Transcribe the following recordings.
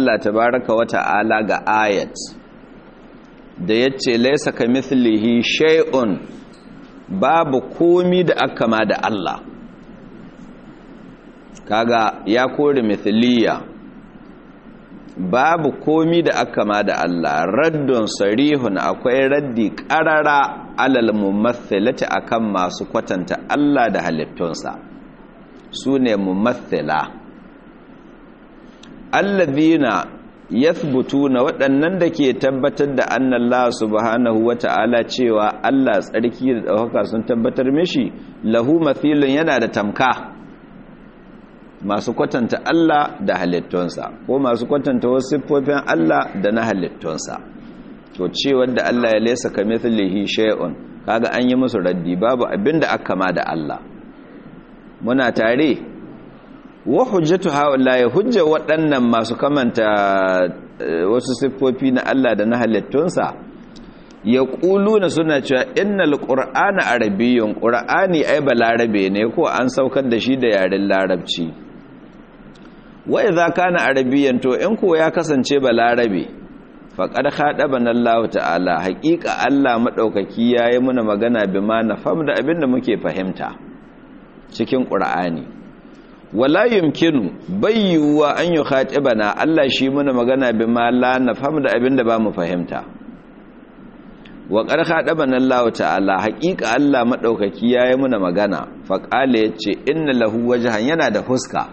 Allah tabaraka wa ta'ala ga ayat da yace laysa kamithlihi shay'un babu komi da aka ma da Allah kaga ya kore mithliya babu komi da aka ma da Allah raddun sarihun akwai raddi qarara alal mumathilati akan masu kwatanta Allah da halittunsa sune mumathila alladhina yathbutuna waɗannan da ke tabbatar da annallahu subhanahu wata'ala cewa Allah tsarki da ɗaukaka sun tabbatar mishi lahu mathilun yana da tamka masu kwatanta Allah da halittunsa ko masu kwatanta wasu siffofin Allah da na halittunsa to cewa da Allah ya lesa kamithlihi shay'un kaga an yi musu raddi babu abinda aka ma da Allah muna tare wa hujjatu haula'i hujja waɗannan masu kamanta wasu siffofi na Allah da na halittunsa ya na suna cewa innal qur'ana arabiyyun qur'ani ai balarabe ne ko an saukar da shi da yaren larabci wa idza kana arabiyyan to in ko ya kasance balarabe faqad khadabana Allah ta'ala haqiqa Allah madaukaki yayi muna magana bima nafam da abinda muke fahimta cikin qur'ani wala yumkinu bayyuwa an yi khatibana Allah shi muna magana bi ma la nafhamu da abinda ba mu fahimta wa qad khatibana Allah ta'ala haqiqa Allah madaukaki yayi muna magana fa qala yace inna lahu wajhan yana da huska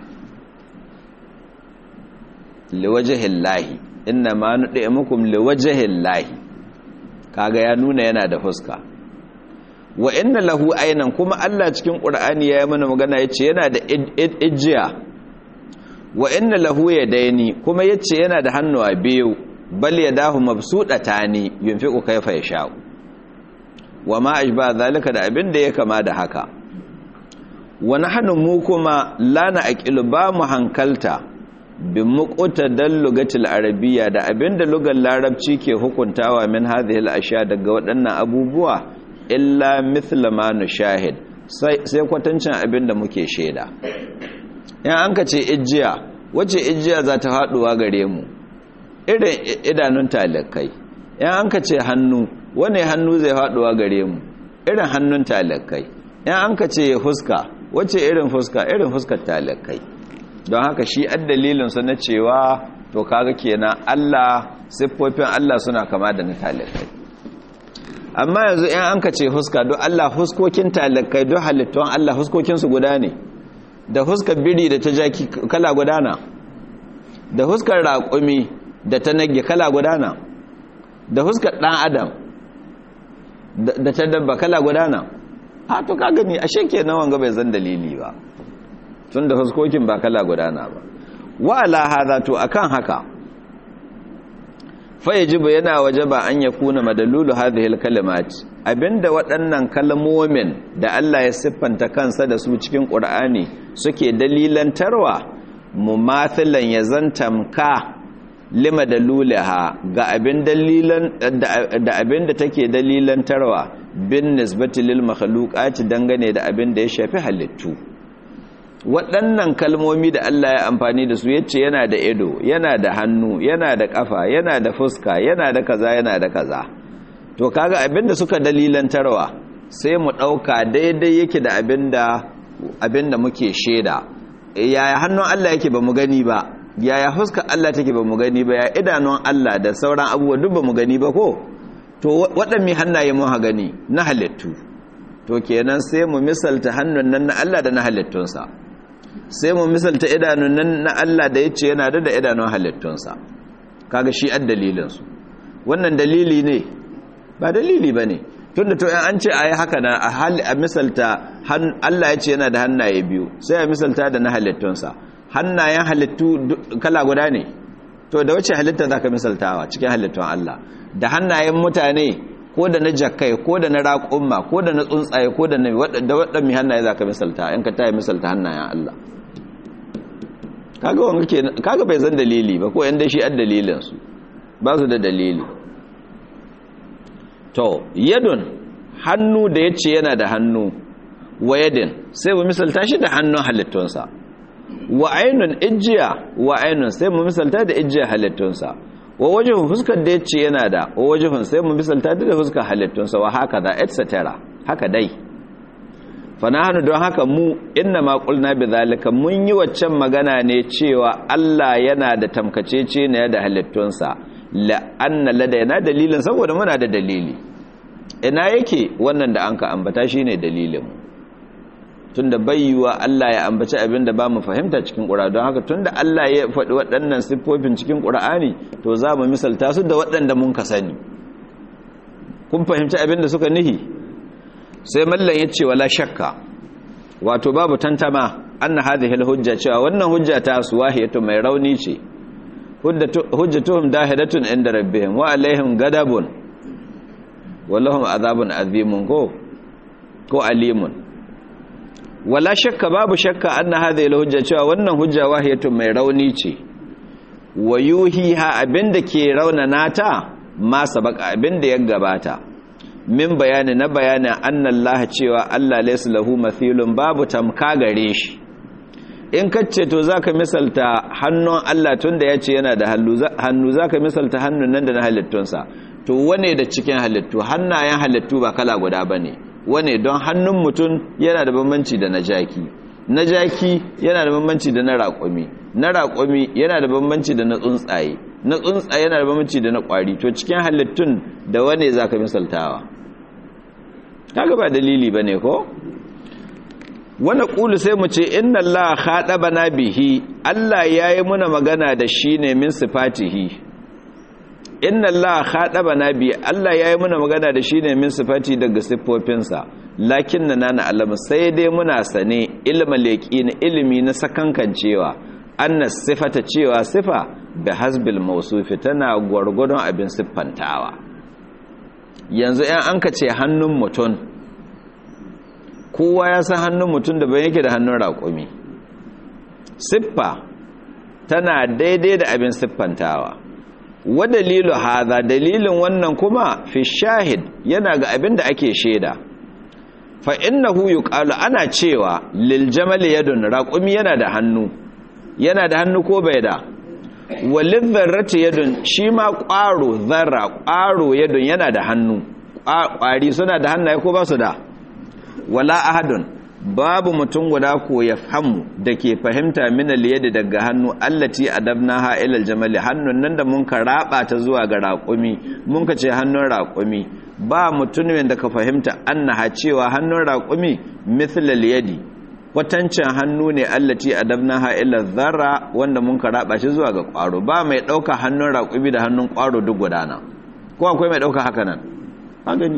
liwajhi llahi inna ma nudimukum liwajhi llahi kaga ya nuna yana da huska wa inna lahu aynan kuma Allah cikin Qur'ani yayi mana magana yace yana da ijiya wa inna lahu yadaini kuma yace yana da hannuwa biyu bal yadahu mabsudatani yunfiqu kayfa yasha wa ma ajba zalika da abin da ya kama da haka wa nahnu mu kuma la na aqilu ba mu hankalta bi muqtadal lugatil arabiyya da abinda lugar larabci ke hukuntawa min hadhihi al-ashya daga waɗannan abubuwa illa mithla ma nushahid sai kwatancin abin da muke shaida in an ka ce ijiya wace ijiya za ta haɗuwa gare mu irin idanun talakai in an ka ce hannu wane hannu zai haɗuwa gare mu irin hannun talakai in an ka ce fuska wace irin fuska irin fuskar talakai don haka shi addalilinsu na cewa to kaga kenan Allah siffofin Allah suna kama da na talakai amma yanzu in an ka ce huska don Allah huskokin talakai don halittun Allah huskokinsu guda ne da huskar biri da ta jaki kala gudana da huskar raƙumi da ta nage kala gudana da huskar ɗan adam da ta dabba kala gudana a to ka gani ashe ke na wanga bai zan dalili ba tun da huskokin ba kala gudana ba wa ala hada to akan haka fayajibu yana wajaba an ya kuna madalulu hadhihi kalimat abinda waɗannan kalmomin da Allah ya siffanta kansa da su cikin Qur'ani suke dalilantarwa mumathilan ya zantamka lima dalulaha ga abin dalilan da abin da take dalilantarwa bin nisbati lil makhluqati dangane da abin da ya shafi halittu waɗannan kalmomi da Allah ya amfani da su yace yana da ido yana da hannu yana da ƙafa yana da fuska yana da kaza yana da kaza to kaga abinda suka dalilantarwa sai mu ɗauka daidai yake da abinda abinda muke shaida yaya hannun Allah yake ba mu gani ba yaya fuska Allah take ba mu gani ba ya idanun Allah da sauran abubuwa duk ba mu gani ba ko to waɗanne hannaye mun ha gani na halittu to kenan sai mu misalta hannun nan na Allah da na halittunsa sai mu misalta idanun nan na Allah da ya ce yana da idanun halittunsa kaga shi an dalilinsu wannan dalili ne ba dalili ba ne tun da to an ce a yi haka na a misalta Allah ya ce yana da hannaye biyu sai a misalta da na halittunsa hannayen halittu kala guda ne to da wace halitta za ka misaltawa cikin halittun Allah da hannayen mutane ko da na jakkai ko da na raƙumma ko da na tsuntsaye ko da na waɗannan hannaye za ka misalta in ka ta yi misalta hannayen Allah kaga bai zan dalili ba ko yan da shi an dalilinsu ba su da dalili to yadun hannu da ya ce yana da hannu wa yadin sai ba misalta shi da hannun halittunsa wa ainun ijiya wa ainun sai mu misalta da ijiya halittunsa wa wajihun fuskar da yace yana da wa wajihun sai mu misalta da fuskar halittunsa wa haka da etc haka dai fanahanu don haka mu inna ma qulna bidhalika mun yi waccan magana ne cewa Allah yana da tamkacece ne da halittunsa la anna ladaina dalilin saboda muna da dalili ina yake wannan da anka ambata shine dalilin tunda bayyuwa Allah ya ambaci abin da ba mu fahimta cikin ƙura don haka tunda Allah ya faɗi waɗannan siffofin cikin ƙura'ani to za mu misalta su da waɗanda mun ka sani kun fahimci abin da suka nihi sai mallan ya ce wala shakka wato babu tantama anna hadhihi hujja cewa wannan hujja ta su wahiyatu mai rauni ce hujjatuhum dahidatun inda rabbihim wa alaihim gadabun wallahum azabun azimun ko ko alimun wala shakka babu shakka anna hadhihi hujja cewa wannan hujja wahiyatu mai rauni ce wa yuhiha abinda ke raunana ta ma sabaka abinda ya gabata min bayani na bayanin annallaha cewa Allah laysa lahu mathilun babu tamka gare shi in kace to zaka misalta hannun Allah tunda yace yana da hannu zaka misalta hannun nan da na halittunsa to wane da cikin halittu hannayen halittu ba kala guda bane wane don hannun mutum yana da bambanci da na jaki na jaki yana da bambanci da na raƙumi na raƙumi yana da bambanci da na tsuntsaye na tsuntsaye yana da bambanci da na ƙwari to cikin halittun da wane zaka misaltawa kaga ba dalili bane ko wani ƙulu sai mu ce inna Allah haɗaba bihi Allah ya yi muna magana da shi ne min sifatihi inna Allah haɗaba na bihi Allah ya yi muna magana da shi ne min sifati daga siffofinsa lakin na nana alama sai dai muna sane ilma leƙi na ilimi na sakankan cewa anna sifata cewa sifa da hasbil mausufi tana gwargwadon abin siffantawa yanzu ‘yan an ka ce hannun mutum kowa ya san hannun mutum da bai yake da hannun raƙumi siffa tana daidai da abin siffantawa wa dalilu haza dalilin wannan kuma fi shahid yana ga abin da ake shaida fa innahu yuqalu ana cewa lil jamali yadun raƙumi yana da hannu yana da hannu ko bai da walin zarrati yadun shi ma ƙwaro zarra ƙwaro yadun yana da hannu ƙwari suna da hannaye ko ba su da wala ahadun babu mutum guda ko ya famu da ke fahimta minal yadda daga hannu allati adabna ha ilal jamali hannun nan da mun ka raba ta zuwa ga raƙumi mun ka ce hannun raƙumi ba mutumin da ka fahimta annaha cewa hannun raƙumi mithlal yadi kwatancin hannu ne allati adabna ha ila zarra wanda mun ka raba shi zuwa ga ƙwaro ba mai ɗauka hannun raƙumi da hannun ƙwaro duk gudana ko akwai mai ɗauka haka nan a gani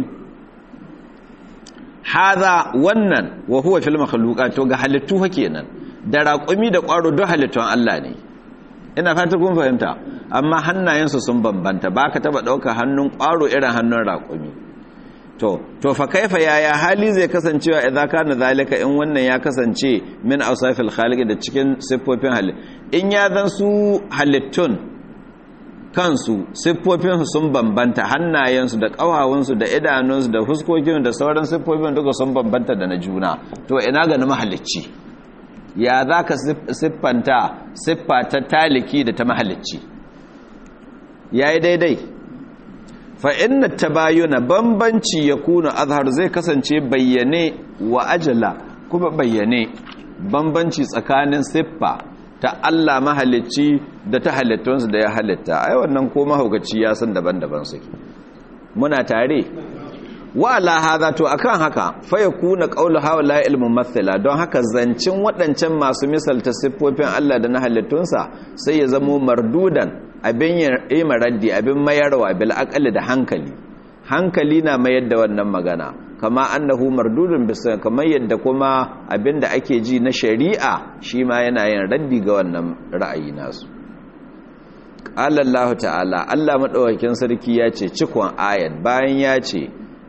haza wannan wa huwa fil makhluqat to ga halittu fa kenan da raƙumi da ƙwaro duk halittun Allah ne ina fata kun fahimta amma hannayensu sun bambanta baka taba ɗauka hannun ƙwaro irin hannun raƙumi to to fa kaifa yaya hali zai kasancewa idza kana zalika in wannan ya kasance min awsafil khaliq da cikin siffofin halitt in ya zan su halittun kansu siffofinsu sun bambanta hannayensu da ƙawawunsu da idanunsu da fuskokin da sauran siffofin duka sun bambanta da na juna to ina ga na mahalicci ya za ka siffanta siffa ta taliki da ta mahalicci ya yi daidai fa'inna ta bayuna bambanci ya kuna azhar zai kasance bayyane wa ajala kuma bayyane bambanci tsakanin siffa ta Allah mahalicci da ta halittunsu da ya halitta ai wannan ko mahaukaci ya san daban-daban suke muna tare wa ala hadha to akan haka fa yakuna qawlu hawla ilmun mathila don haka zancin waɗancan masu misalta siffofin Allah da na halittunsa sai ya zamo mardudan abin yi maraddi abin mayarwa bil aqali da hankali hankali na mayar da wannan magana kama annahu mardudun bisa kamar yadda kuma abinda ake ji na shari'a shi ma yana yin raddi ga wannan ra'ayi nasu qala Allah ta'ala Allah madaukakin sarki ya ce cikon ayat bayan ya ce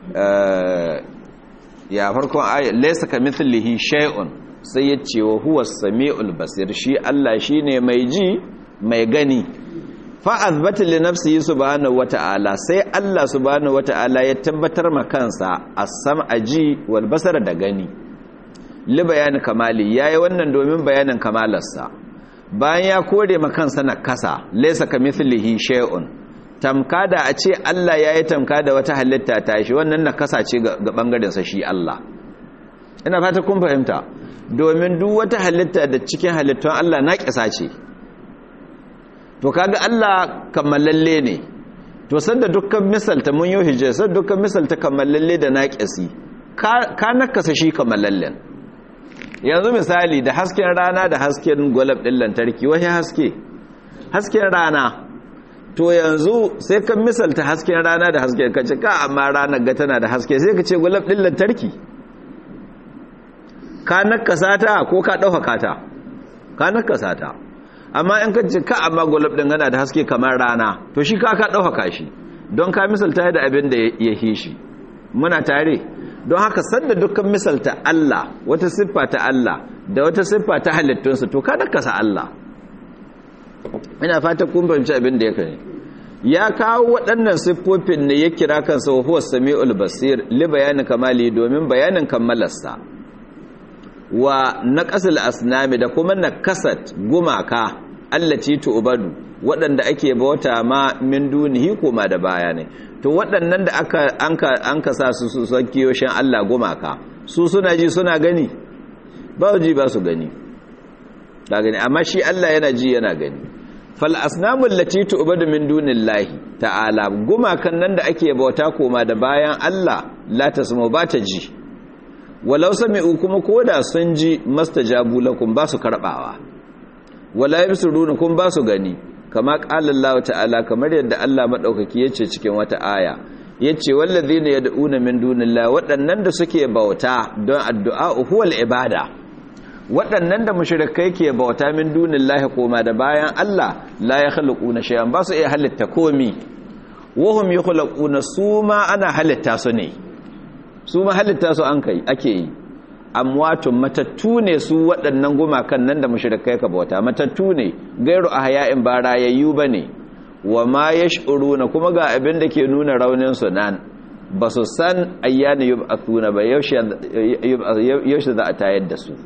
ya farkon ayat laysa kamithlihi shay'un sai ya ce wa huwa samiul basir shi Allah shine mai ji mai gani fa'azbata li nafsihi subhanahu wata'ala sai Allah subhanahu wata'ala ya tabbatar ma kansa as-sam'a ji wal basara da gani li bayani kamali yayi wannan domin bayanin kamalarsa bayan ya kore ma kansa na kasa laysa kamithlihi shay'un tamka da a ce Allah yayi tamka da wata halitta ta shi wannan na kasa ce ga bangaren sa shi Allah ina fata kun fahimta domin duk wata halitta da cikin halittun Allah na kisa ce to kaga Allah kammalalle ne to sanda dukkan misalta mun yi hijja sanda dukkan misalta kammalalle da naqisi ka nakasa shi kammalallen yanzu misali da hasken rana da hasken gwalab din lantarki wani haske hasken rana to yanzu sai kan misalta hasken rana da hasken kace ka amma ranar ga tana da haske sai ka ce gwalab din lantarki ka nakasa ta ko ka dauka ta ka nakasa ta amma in ka ce ka amma gulab din yana da haske kamar rana to shi ka ka dauka shi don ka misalta da abin da ya hi shi muna tare don haka sanda dukkan misalta Allah wata siffa ta Allah da wata siffa ta halittunsa to ka nakasa Allah ina fata kun fahimci abin da ya kai ya kawo waɗannan siffofin ne ya kira kansa wa huwa sami'ul basir li bayanin kamali domin bayanin kammalarsa wa naqasul asnami da kuma nakasat gumaka allati tu'badu waɗanda ake bauta ma min dunihi kuma da baya ne to waɗannan da aka anka anka sa su su sakiyoshin Allah gumaka su suna ji suna gani ba ji ba su gani da gani amma shi Allah yana ji yana gani fal asnamul lati tu'badu min dunillahi ta'ala gumakan nan da ake bauta koma da bayan Allah la tasmu ba ta ji walau sami'u kuma koda sun ji mastajabu lakum ba su karbawa wala yabsuruna kun ba su gani kama qala Allah ta'ala kamar yadda Allah madaukaki yace cikin wata aya yace wallazina yad'una min dunillahi waɗannan da suke bauta don addu'a huwal ibada waɗannan da mushrikai ke bauta min dunillahi koma da bayan Allah la yakhluquna shay'an ba su iya halitta komi wahum yakhluquna suma ana halitta su ne su ma halitta su an kai ake yi amwatun matattu ne su waɗannan gumakan nan da mushrikai ka bauta matattu ne gairu ahya'in ba rayayyu bane wa ma yash'uruna kuma ga abin da ke nuna raunin su nan ba su san ayyana yub'athuna ba yaushe za a tayar da su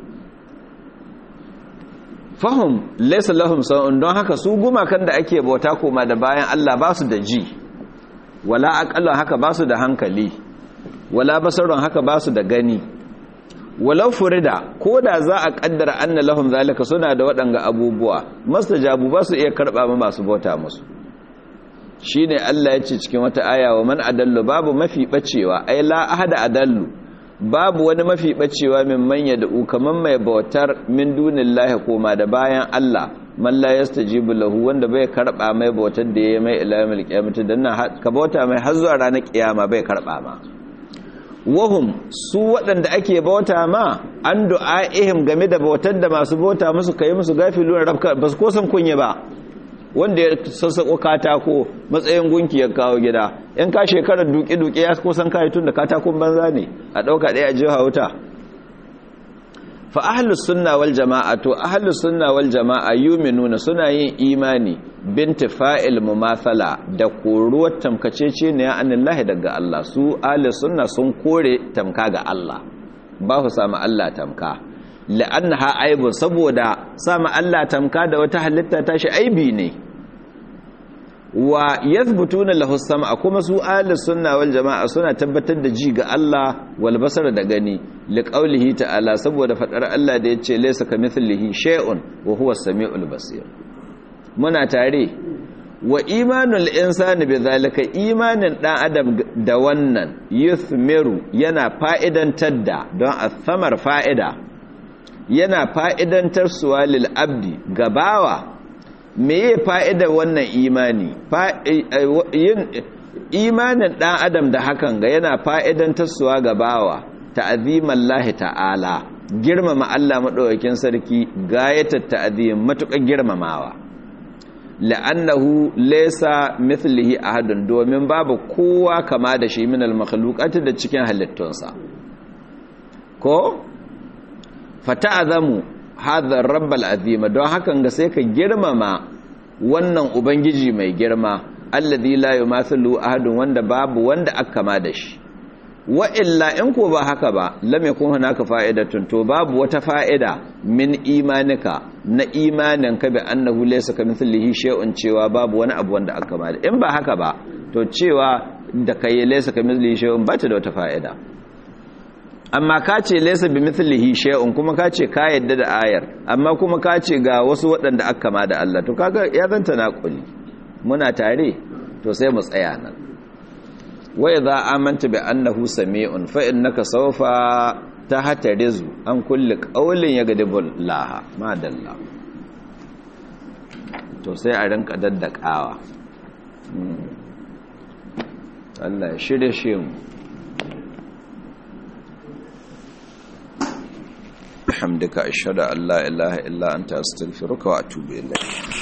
fahim laysa lahum sa'un don haka su gumakan da ake bauta koma da bayan Allah ba su da ji wala aqalla haka ba su da hankali wala basarun haka ba su da gani walau furida ko da za a kaddara anna lahum zalika suna da waɗanga abubuwa mastajabu ba su iya karɓa ma masu bauta musu shine Allah ya ce cikin wata aya wa man adallu babu mafi bacewa ai la ahada adallu babu wani mafi bacewa min manya da kaman mai bautar min dunillahi koma da bayan Allah man la yastajibu lahu wanda bai karɓa mai bautar da yayi mai ilamil qiyamati dan ka bauta mai har zuwa ranar kiyama bai karɓa ma wahum su waɗanda ake bauta ma an du'a'ihim game da bautar da masu bauta musu kai musu gafilun rabka ba su kosan kunye ba wanda ya sassaƙo katako matsayin gunki ya kawo gida in ka shekarar duke-duke ya kusan kayi tun da katakon banza ne a ɗauka ɗaya a jiha wuta fa ahlus sunna wal jama'a to ahlus sunna wal jama'a yuminuna suna yin imani binti fa'il mumathala da koruwar tamkacece ne ya anillahi daga Allah su ahlus sunna sun kore tamka ga Allah ba su samu Allah tamka la'annaha aibun saboda samu Allah tamka da wata halitta tashi aibi ne wa yathbutuna lahu sam'a kuma su ahlus sunna wal jama'a suna tabbatar da ji ga Allah wal basar da gani liqaulihi ta'ala saboda fadar Allah da yace laysa kamithlihi shay'un wa huwa as-sami'ul basir muna tare wa imanul insani bidhalika imanin dan adam da wannan yuthmiru yana fa'idantar da don athamar fa'ida yana fa'idantar suwalil abdi gabawa me ya fa'ida wannan imani imanin ɗan adam da hakan ga yana fa'idantar suwa gabawa ta'aziman lahi ta'ala girmama Allah maɗaukakin sarki gayatar ta'azim matuƙar girmamawa la'annahu laysa mithlihi ahadun domin babu kowa kama da shi min al-makhluqati da cikin halittunsa ko fata'azamu hadha rabbal azima don hakan ga sai ka girmama wannan ubangiji mai girma alladhi la yumathilu ahadun wanda babu wanda aka kama da shi wa illa in ko ba haka ba lam yakun hunaka fa'idatun to babu wata fa'ida min imanika na imanin ka bi annahu laysa kamithlihi shay'un cewa babu wani abu wanda aka ba in ba haka ba to cewa da kai laysa kamithlihi shay'un ba ta da wata fa'ida amma ka ce laysa bimithlihi shay'un kuma ka ce ka yadda da ayar amma kuma ka ce ga wasu waɗanda aka ma da Allah to kaga ya zanta naquli muna tare to sai mu tsaya nan wa idza amanta bi annahu sami'un fa innaka sawfa tahtarizu an kulli qawlin yagadibul laha ma dalla to sai a rinka daddakawa Allah ya shirye shi mu hamdaka ashhadu an la ilaha illa anta astaghfiruka wa atubu ilayk